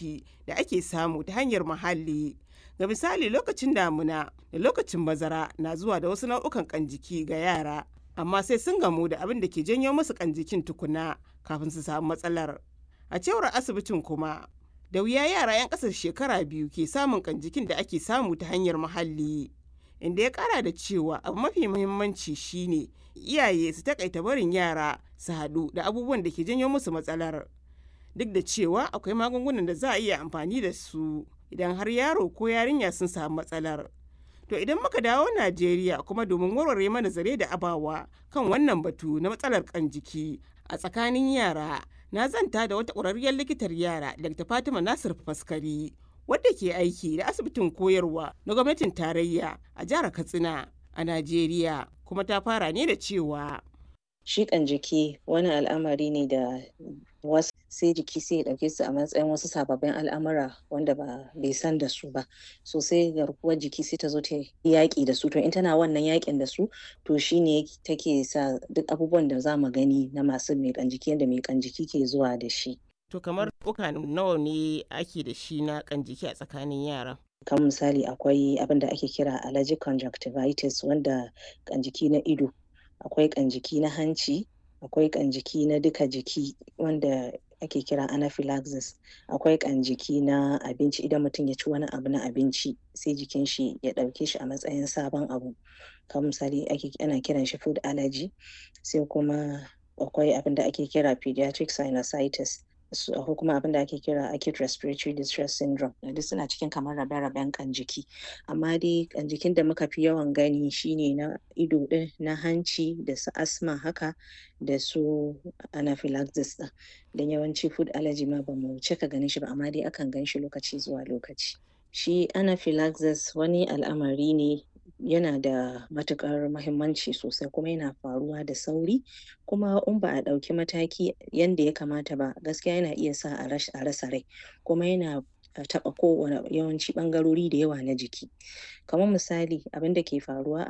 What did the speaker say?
jiki da ake samu ta hanyar muhalli. Ga misali lokacin damuna da lokacin bazara na zuwa da wasu nau'ukan ƙan jiki ga yara, amma sai sun gamu da abin da ke janyo musu ƙan jikin tukuna kafin su samu matsalar. A cewar asibitin kuma, da wuya yara 'yan ƙasa shekara biyu ke samun ƙan jikin da ake samu ta hanyar muhalli. Inda ya ƙara da cewa abu mafi muhimmanci shine iyaye su takaita barin yara su haɗu da abubuwan da ke janyo musu matsalar. Duk da cewa akwai magungunan da za a iya amfani da su idan har yaro ko yarinya sun samu matsalar. To idan muka dawo Najeriya kuma domin warware mana zare da abawa kan wannan batu na matsalar kan jiki a tsakanin yara na zanta da wata ƙwararriyar likitar yara Dr. Fatima Nasir Faskari wadda ke aiki da asibitin koyarwa na gwamnatin tarayya a jihar Katsina a Najeriya kuma ta fara ne da cewa shi kan jiki wani al'amari ne da wasu sai jiki sai ya ɗauke su a matsayin wasu sababbin al'amura wanda ba bai san da su ba so sai garkuwar jiki sai ta zo ta yaƙi da su to in tana wannan yaƙin da su to shine take sa duk abubuwan da za mu gani na masu mai kan jiki yadda mai kan jiki ke zuwa da shi to kamar uka nawa ne ake da shi na kan jiki a tsakanin yara kan misali akwai abin da ake kira allergic conjunctivitis wanda kan jiki na ido akwai kan jiki na hanci akwai kan jiki na duka jiki wanda ake kira anaphylaxis akwai kan jiki na abinci idan mutum ya ci wani abu na abinci sai jikin shi ya ɗauke shi a matsayin sabon abu kamar misali ake ana kiran shi food allergy sai kuma akwai abin da ake kira pediatric sinusitis akwai kuma abin da ake kira acute respiratory distress syndrome duk suna cikin kamar rabe-raben kan jiki amma dai kan jikin da muka fi yawan gani shine na ido din na hanci da su asma haka da su anaphylaxis din don yawanci food allergy ma ba mu cika ganin shi ba amma dai akan gan shi lokaci zuwa lokaci shi anaphylaxis wani al'amari ne yana da matukar mahimmanci sosai kuma yana faruwa da sauri kuma in ba a ɗauki mataki yadda ya kamata ba gaskiya yana iya sa a rasa rai kuma yana taɓa kowane yawanci ɓangarori da yawa na jiki kamar misali abin da ke faruwa